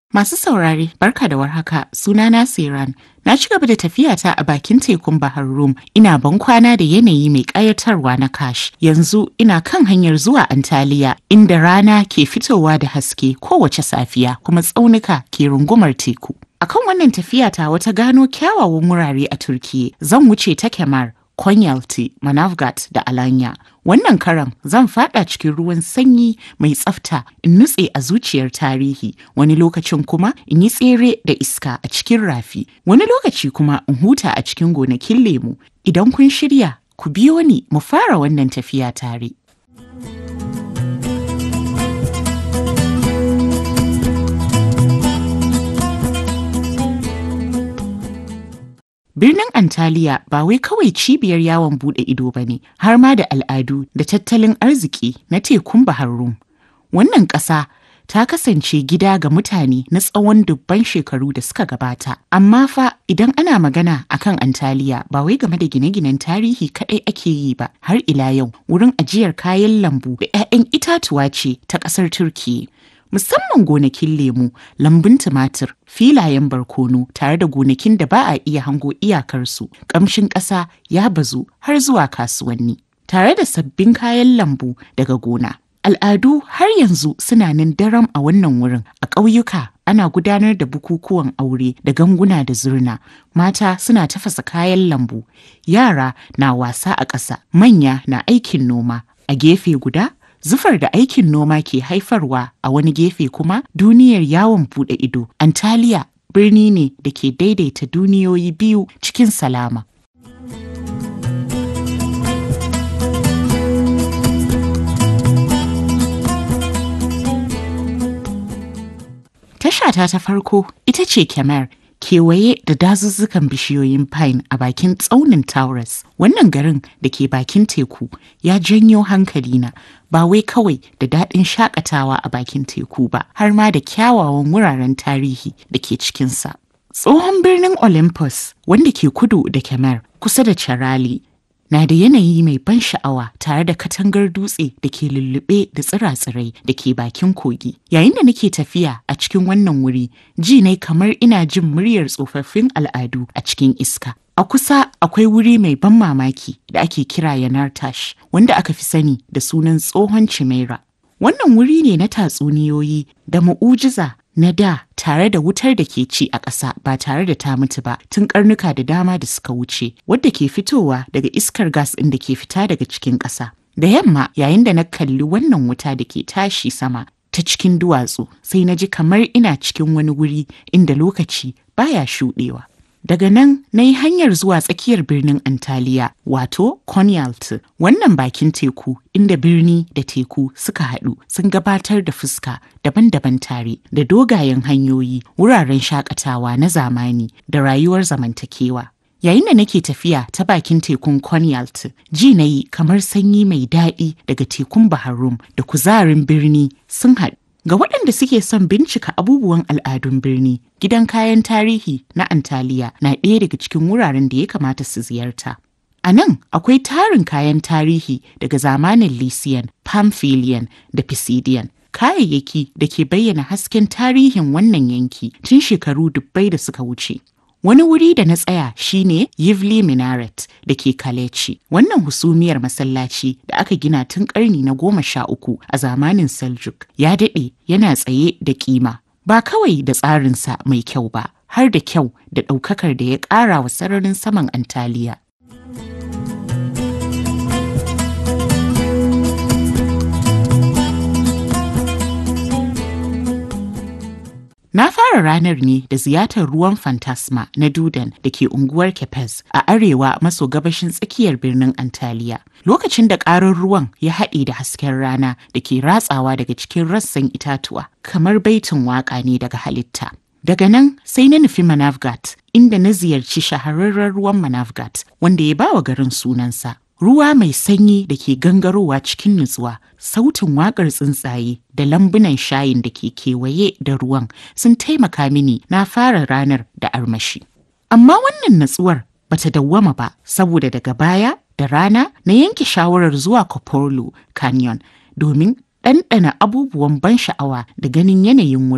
Masu saurare, barka da warhaka, sunana Siran. Na ci gaba da tafiyata a bakin tekun Bahar Rum, ina ban kwana da yanayi mai ƙayatarwa na Kash. Yanzu ina kan hanyar zuwa Antaliya, inda rana ke fitowa da haske kowace safiya, kuma tsaunuka ke rungumar teku. Akan wannan tafiyata wata gano kyawawan wurare a Turkiye, zan wuce ta Kemar, Konyaaltı, Manavgat da Alanya. Wannan karan zan fada cikin ruwan sanyi mai tsafta in nutse a zuciyar tarihi, wani lokacin kuma in yi tsere da iska a cikin rafi, wani lokaci kuma in huta a cikin gonakin lemu. Idan kun shirya, ku biyo ni mu fara wannan tafiya tare. Birnin Antaliya ba wai kawai cibiyar yawon bude ido ba ne, har ma da al'adu da tattalin arziki na tekun Bahar Rum. Wannan ƙasa ta kasance gida ga mutane na tsawon dubban shekaru da suka gabata. Amma fa idan ana magana akan Antaliya ba wai game da gine-ginen tarihi kaɗai ake yi ba, har ila yau wurin ajiyar kayan lambu da 'ya'yan itatuwa ce ta ƙasar Turkiyya. musamman gonakin lemu, lambun tumatir, filayen barkono tare da gonakin da ba a iya hango iyakarsu, ƙamshin ƙasa ya bazu har zuwa kasuwanni, tare da sabbin kayan lambu daga gona. Al'adu har yanzu suna nan daram a wannan wurin a ƙauyuka ana gudanar da bukukuwan aure da ganguna da zurna mata suna tafasa kayan lambu yara na wasa a ƙasa manya na aikin noma a gefe guda Zufar da aikin noma ke haifarwa a wani gefe kuma duniyar yawon bude ido. Antaliya birni ne da ke daidaita duniyoyi biyu cikin salama. Tashata ta farko ita ce Kemer kewaye da dazuzzukan bishiyoyin pine a bakin tsaunin Taurus. Wannan garin da ke bakin teku ya janyo hankalina ba wai kawai da daɗin shakatawa a bakin teku ba, har ma da kyawawan wuraren tarihi da ke cikinsa. Tsohon birnin Olympus wanda ke kudu da Kemer kusa da Charali na da yanayi mai ban sha'awa tare da katangar dutse da ke lullube da tsira-tsirai da ke bakin kogi. Yayin da nake tafiya a cikin wannan wuri, ji ne kamar ina jin muryar tsofaffin al'adu a cikin iska. A kusa akwai wuri mai ban mamaki da ake kira yanar tash, wanda aka fi sani da sunan tsohon Chimera. Wannan wuri ne na tatsuniyoyi da mu'ujiza na da tare da wutar da ke ci a ƙasa ba tare da ta mutu ba tun karnuka da dama da suka wuce wadda ke fitowa daga iskar gas ɗin da ke fita daga cikin ƙasa. Da yamma yayin da na kalli wannan wuta da ke tashi sama ta cikin duwatsu sai na ji kamar ina cikin wani wuri inda lokaci baya shuɗewa. Daga nan na yi hanyar zuwa tsakiyar birnin Antaliya wato Konyaaltı wannan bakin teku inda birni da teku suka haɗu sun gabatar da fuska daban-daban tare da dogayen hanyoyi wuraren shakatawa na zamani da rayuwar zamantakewa. Yayin da nake tafiya ta bakin tekun Konyaaltı ji na yi kamar sanyi mai daɗi daga tekun Bahar Rum da kuzarin birni sun haɗu. Ga waɗanda suke son bincika abubuwan al'adun birni, gidan kayan tarihi na Antaliya na ɗaya daga cikin wuraren da ya kamata su ziyarta. A nan akwai tarin kayan tarihi daga zamanin Lycian, Pamphylian da Pisidian. Kayayyaki da ke bayyana hasken tarihin wannan yanki tun shekaru dubbai da suka wuce. Wani wuri da na tsaya shine Yivli Minaret da ke Kaleci. Wannan husumiyar masallaci da aka gina tun karni na goma sha uku a zamanin Seljuk ya daɗe yana tsaye da kima. Ba kawai da tsarinsa mai kyau ba, har da kyau da ɗaukakar da ya ƙara wa sararin saman Antaliya. Na fara ranar ne da ziyartar ruwan Fantasma na Dudan da ke unguwar Kepez a arewa maso gabashin tsakiyar birnin Antaliya. Lokacin da ƙarar ruwan ya haɗe da hasken rana da ke ratsawa daga cikin rassan itatuwa kamar baitin waƙa ne daga halitta. Daga nan sai na nufi Manavgat inda na ziyarci shahararren ruwan Manavgat wanda ya bawa garin sunansa. Ruwa mai sanyi da ke gangarowa cikin nutsuwa, sautin waƙar tsuntsaye da lambunan shayin da ke kewaye da ruwan sun taimaka mini na fara ranar da armashi. Amma wannan natsuwar bata dawwama ba saboda daga baya da rana na yanke shawarar zuwa Koporlu Canyon domin ɗanɗana abubuwan ban sha'awa da ganin yanayin wurin.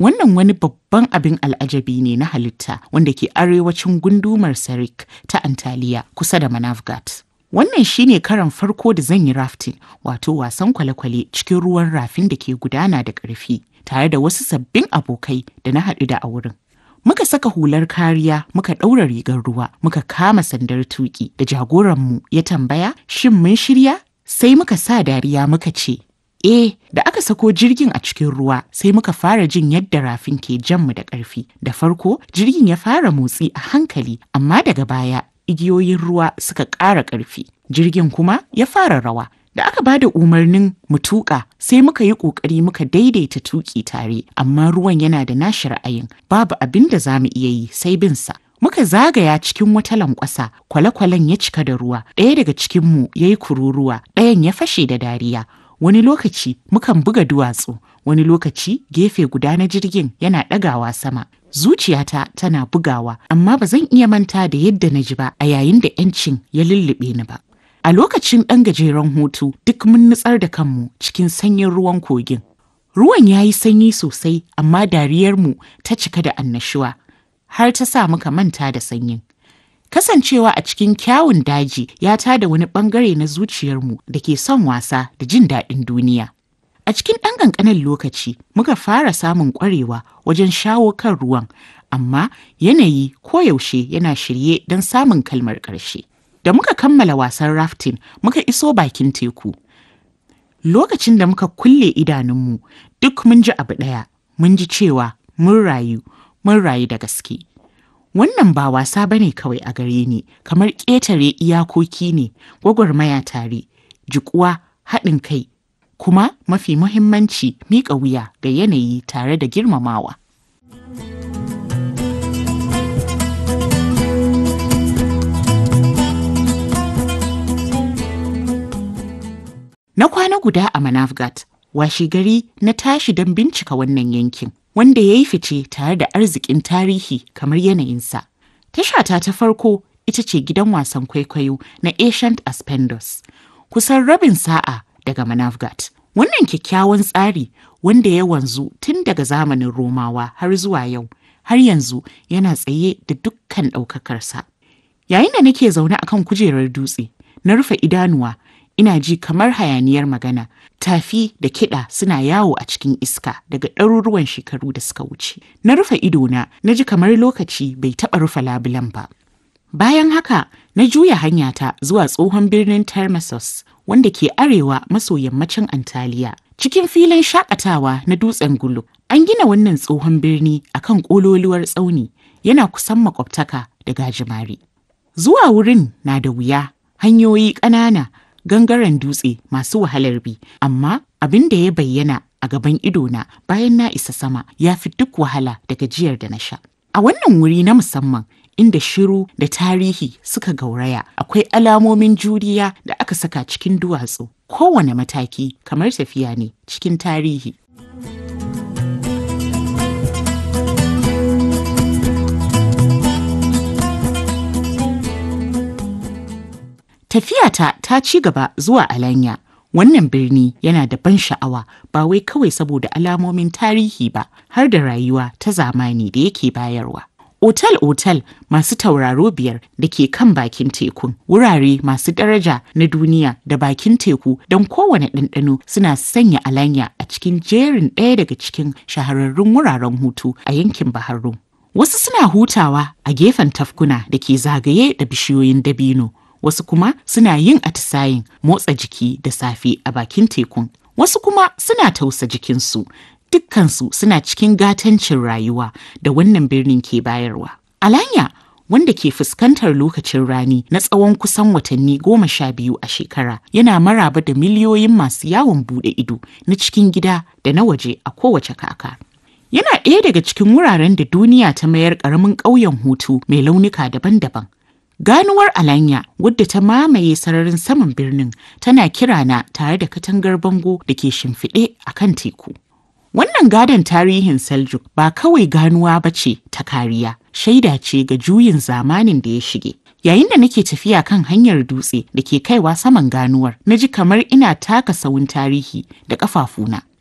Wannan wani babban abin al'ajabi ne na halitta wanda ke arewacin gundumar Sarik ta Antaliya kusa da Manavgat. Wannan shine karan farko da zan yi rafting wato wasan kwale-kwale cikin ruwan rafin da ke gudana da ƙarfi tare da wasu sabbin abokai da na haɗu da a wurin. Muka saka hular kariya muka ɗaura rigar ruwa muka kama sandar tuƙi da jagoranmu ya tambaya shin mun shirya sai muka sa dariya muka ce Eh, da aka sako jirgin a cikin ruwa sai muka fara jin yadda rafin ke janmu da ƙarfi. Da farko, jirgin ya fara motsi a hankali, amma daga baya igiyoyin ruwa suka ƙara ƙarfi. Jirgin kuma ya fara rawa. Da aka ba da umarnin mu tuƙa sai muka yi ƙoƙari muka daidaita tuƙi tare, amma ruwan yana da nashi ra'ayin. Babu abin da za mu iya yi sai bin sa. Muka zagaya cikin wata lankwasa, kwale-kwalen ya cika da ruwa, ɗaya daga cikinmu ya yi kururuwa, ɗayan ya fashe da dariya. wani lokaci mukan buga duwatsu wani lokaci gefe guda na jirgin yana ɗagawa sama zuciyata tana bugawa amma ba zan iya manta da yadda na ji ba a yayin da 'yancin ya lullube ni ba a lokacin ɗan gajeren hutu duk mun nutsar da kanmu cikin sanyin ruwan kogin ruwan ya yi sanyi sosai amma dariyarmu ta cika da annashuwa har ta sa muka manta da sanyin Kasancewa a cikin kyawun daji ya tada wani bangare na zuciyarmu da ke son wasa da jin daɗin duniya. A cikin ɗan ƙanƙanin lokaci muka fara samun ƙwarewa wajen shawo kan ruwan, amma yanayi koyaushe yana shirye don samun kalmar ƙarshe. Da muka kammala wasan rafting muka iso bakin teku. Lokacin da muka kulle idanunmu duk mun ji abu ɗaya, mun ji cewa mun rayu, mun rayu da gaske. Wannan ba wasa ba ne kawai a gare ni, kamar ƙetare iyakoki ne, gwagwarmaya tare, jikuwa, haɗin kai, kuma mafi muhimmanci miƙa wuya ga yanayi tare da girmamawa. Na kwana guda a Manavgat, washi gari na tashi don bincika wannan yankin. wanda ya yi fice tare da arzikin tarihi kamar yanayinsa. Tashata ta farko ita ce gidan wasan kwaikwayo na Ancient Aspendos, kusan rabin sa'a daga Manavgat. Wannan kyakkyawan tsari wanda ya wanzu tun daga zamanin Romawa har zuwa yau, har yanzu yana tsaye da dukkan ɗaukakarsa. Yayin da nake zaune akan kujerar dutse, na rufe idanuwa ina ji kamar hayaniyar magana tafi da kiɗa suna yawo a cikin iska daga ɗaruruwan shekaru da suka wuce na rufe idona na ji kamar lokaci bai taɓa rufe labulan ba bayan haka na juya hanyata zuwa tsohon birnin termesos wanda ke arewa maso yammacin antaliya cikin filin shakatawa na dutsen gulu an gina wannan tsohon birni akan ƙololuwar tsauni yana kusan makwabtaka da gajimare zuwa wurin na da wuya hanyoyi ƙanana gangaren dutse masu wahalar bi amma abin da ya bayyana a gaban idona bayan na isa sama ya fi duk wahala da gajiyar da na sha a wannan wuri na musamman inda shiru da tarihi suka gauraya akwai alamomin juriya da aka saka cikin duwatsu kowane mataki kamar tafiya ne cikin tarihi Tafiyata ta ci gaba zuwa Alanya. Wannan birni yana da ban sha'awa ba wai kawai saboda alamomin tarihi ba har da rayuwa ta zamani da yake bayarwa. Otal-otal masu tauraro biyar da ke kan bakin tekun, wurare masu daraja na duniya da bakin teku don kowane ɗanɗano suna sanya Alanya a cikin jerin ɗaya daga cikin shahararrun wuraren hutu a yankin Bahar Rum. Wasu suna hutawa a gefen tafkuna da ke zagaye da bishiyoyin dabino. wasu kuma suna yin atisayin motsa jiki da safe a bakin tekun wasu kuma suna tausa jikinsu dukkansu suna cikin gatancin rayuwa da wannan birnin ke bayarwa alanya wanda ke fuskantar lokacin rani na tsawon kusan watanni goma sha biyu a shekara yana maraba da miliyoyin masu yawon bude ido na cikin gida da na waje a kowace kaka yana ɗaya daga cikin wuraren da duniya ta mayar ƙaramin ƙauyen hutu mai launuka daban-daban Ganuwar Alanya wadda ta mamaye sararin saman birnin tana kirana tare da katangar bango da ke shimfiɗe a kan teku. Wannan gadon tarihin Seljuk ba kawai ganuwa ba ce ta kariya, shaida ce ga juyin zamanin da ya shige. Yayin da nake tafiya kan hanyar dutse da ke kaiwa saman ganuwar, na ji kamar ina taka sawun tarihi da ƙafafuna.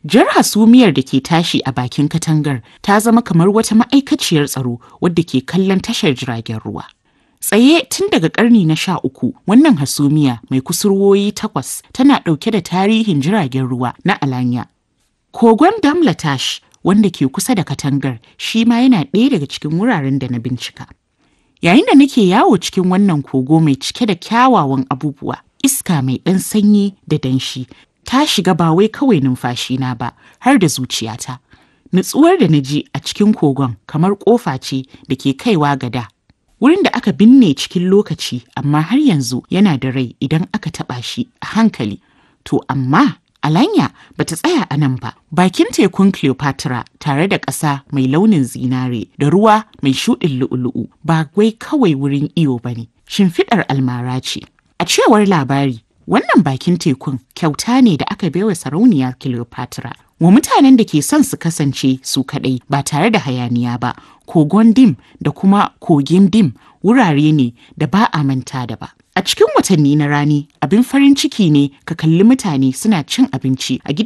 Jar hasumiyar da ke tashi a bakin katangar ta zama kamar wata ma'aikaciyar tsaro wadda ke kallon tashar jiragen ruwa. Tsaye tun daga ƙarni na sha uku wannan hasumiya mai kusurwoyi takwas tana ɗauke da tarihin jiragen ruwa na Alanya. Kogon Damlatash wanda ke kusa da katangar shi ma yana ɗaya daga cikin wuraren da na bincika. Yayin da nake yawo cikin wannan kogo mai cike da kyawawan abubuwa, iska mai ɗan sanyi da danshi ta shiga ba wai kawai numfashina ba har da zuciyata. Nutsuwar da na ji a cikin kogon kamar ƙofa ce da ke kaiwa gada. Wurin da aka binne cikin lokaci amma har yanzu yana da rai idan aka taɓa shi a hankali. To amma Alanya ba ta tsaya a nan ba. Bakin tekun Cleopatra tare da ƙasa mai launin zinare da ruwa mai shuɗin lu'ulu'u ba wai kawai wurin iyo ba ne. Shimfiɗar almara ce. A cewar labari, wannan bakin tekun kyauta ne da aka baiwa sarauniya Cleopatra. Wa mutanen da ke son su kasance su kaɗai ba tare da hayaniya ba, kogon dim da kuma kogin dim wurare ne da ba a manta da ba. A cikin watanni na rani, abin farin ciki ne ka kalli mutane suna cin abinci a gidan